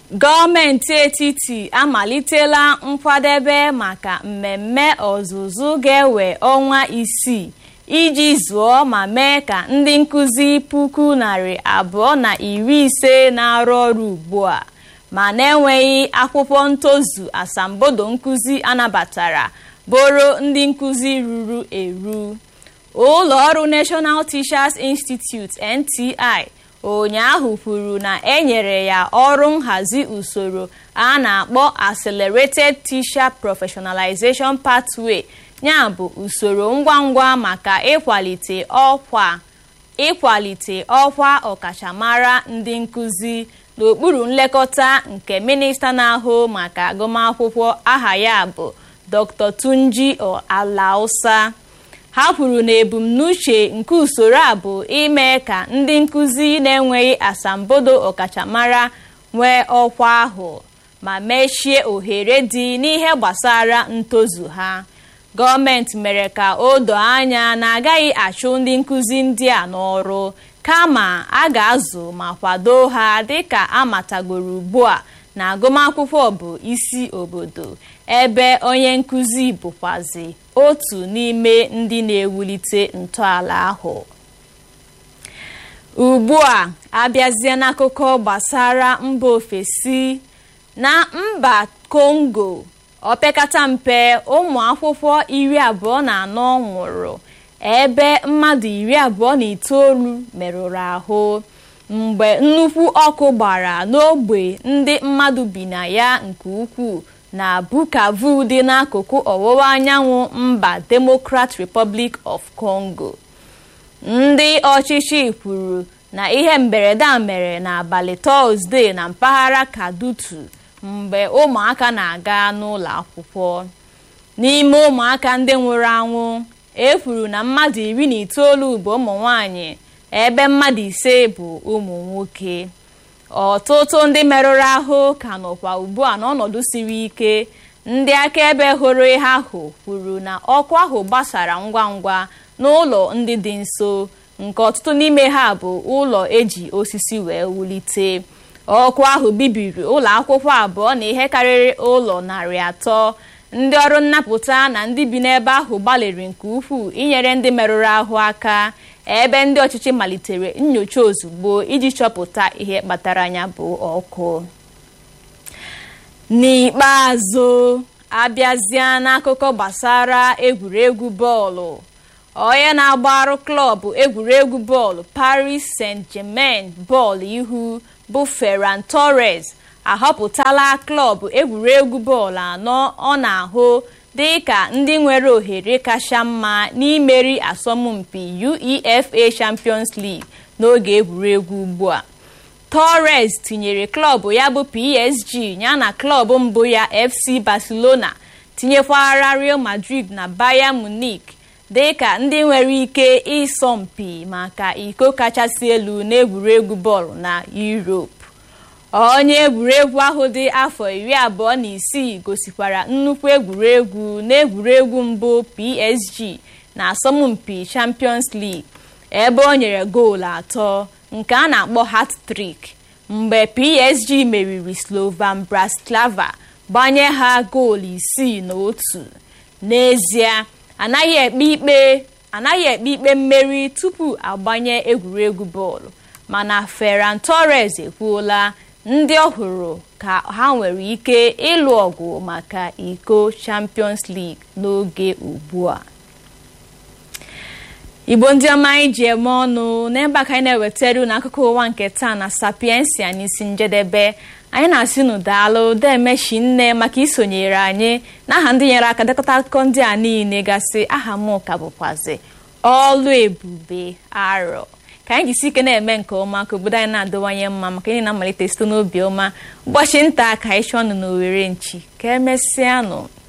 gọọmenti etiti amalitela nkwadebe maka mmemme ọzụzụ ga-ewe ọnwa isii iji zụọ ma mee ka ndị nkụzi puku narị abụọ na iri ise na-arụ ọrụ ugbu a ma na-enweghị akwụkwọ ntozu asambodo nkụzi anabatara bụrụ ndị nkụzi ruru eru ụlọ ọrụ National Teachers Institute NTI ụnyaahụ kwuru na enyere ya ọrụ nhazi usoro a na-akpọ Accelerated Teacher Professionalization Pathway ya bụ usoro ngwa ngwa maka ịkwalite ọkwa ịkwalite ọkwa ọkachamara ndị nkụzi n'okpuru nlekọta nke minista na-ahụ maka agụmakwụkwọ aha ya bụ Dr. Tunji Alausa ha kwuru na ebumnuche nke usoro a bụ ime ka ndị nkụzi na-enweghị asambodo ọkachamara nwee ọkwa ahụ ma mechie ohere dị n'ihe gbasara ntozu ha gọọmenti mere ka o doo anya na agaghị achụ ndị nkụzi ndị a n'ọrụ kama a ga-azụ ma kwado ha dịka amatagoro ugbu a na agụmakwụkwọ bụ isi obodo ebe onye nkụzi bụkwazi otu n'ime ndị na-ewulite ntọala ahụ ugbu a abịazie n'akụkọ gbasara mba ofesi na mba Kongo opekata mpe ụmụ akwụkwọ iri abụọ na anọ nwụrụ ebe mmadụ iri abụọ na itoolu merụrụ ahụ mgbe nnukwu ọkụ gbara n'ogbe ndị mmadụ bi na ya nke ukwuu na Bukavu dị n'akụkụ ọwụwa anyanwụ mba Democratic Republic of Congo ndị ọchịchị kwuru na ihe mberede a mere n'abalị Tọzdee na mpaghara Kadutu mgbe ụmụaka na-aga n'ụlọ akwụkwọ n'ime ụmụaka ndị nwụrụ anwụ e kwuru na mmadụ iri na itoolu bụ ụmụ nwanyị ebe mmadụ ise bụ ụmụ nwoke ọtụtụ ndị merụrụ ahụ ka nọkwa ugbu a n'ọnọdụ siri ike ndị akaebe hụrụ ihe ahụ kwuru na ọkụ ahụ gbasara ngwa ngwa n'ụlọ ndị dị nso nke ọtụtụ n'ime ha bụ ụlọ eji osisi wee wulite ọkụ ahụ bibiri ụlọ akwụkwọ abụọ na ihe karịrị ụlọ narị atọ ndị ọrụ nnapụta na ndị bi n'ebe ahụ gbalịrị nke ukwuu inyere ndị merụrụ ahụ aka ebe ndị ọchịchị malitere nyocha ozugbo iji chọpụta ihe kpatara ya bụ ọkụ n'ikpeazụ abịazịa n'akụkọ gbasara egwuregwu bọọlụ onye na-agbarụ klọbụ egwuregwu bọọlụ Paris Saint-Germain bọọlụ ihu bụ Ferran Torres ahọpụtala klọbụ egwuregwu bọọlụ anọ ọ na-ahụ dị ka ndị nwere ohere kacha mma n'imeri asọmpi UEFA Champions League n'oge egwuregwu ugbu a Torres tinyere klọbụ ya bụ PSG yana klọbụ mbụ ya FC Barcelona tinyekwara Real Madrid na Bayern Munich dị ka ndị nwere ike ịsọ mpi maka iko kachasị elu n'egwuregwu bọọlụ na Europe onye egwuregwu ahụ dị afọ iri abụọ na isii gosikwara nnukwu egwuregwu n'egwuregwu mbụ PSG na asọmpi Champions League ebe o nyere goolu atọ nke a na-akpọ hat-trick mgbe PSG meriri Slovan Bratislava gbanye ha goolu isii na otu n'ezie anaghị ekpe ikpe anaghị ekpe ikpe mmeri tupu agbanye egwuregwu bọọlụ mana Ferran Torres ekwuola ndị ọhụrụ ka ha nwere ike ịlụ ọgụ maka iko Champions League n'oge ugbu a igbo ndị ọma anyị ji eme ọnụ n'ebe a ka anyị na-ewetara unu akụkọ ụwa nke taa na sapiensia n'isi njedebe anyị na-asị unu daalụ demechi nne maka isonyere anyị n'aha ndị nyere aka dekọta akụkọ ndị a niile gasị aha m ka bụkwazi ọlụ ebube arọ ka anyị jisi ike na-eme nke ọma ka obodo anyị na-adịwanye mma maka ihe na-amalite site n'obi ọma ụbọchị nta ka anyị chọọ ọnụ n'owere nchi ka emesịanụ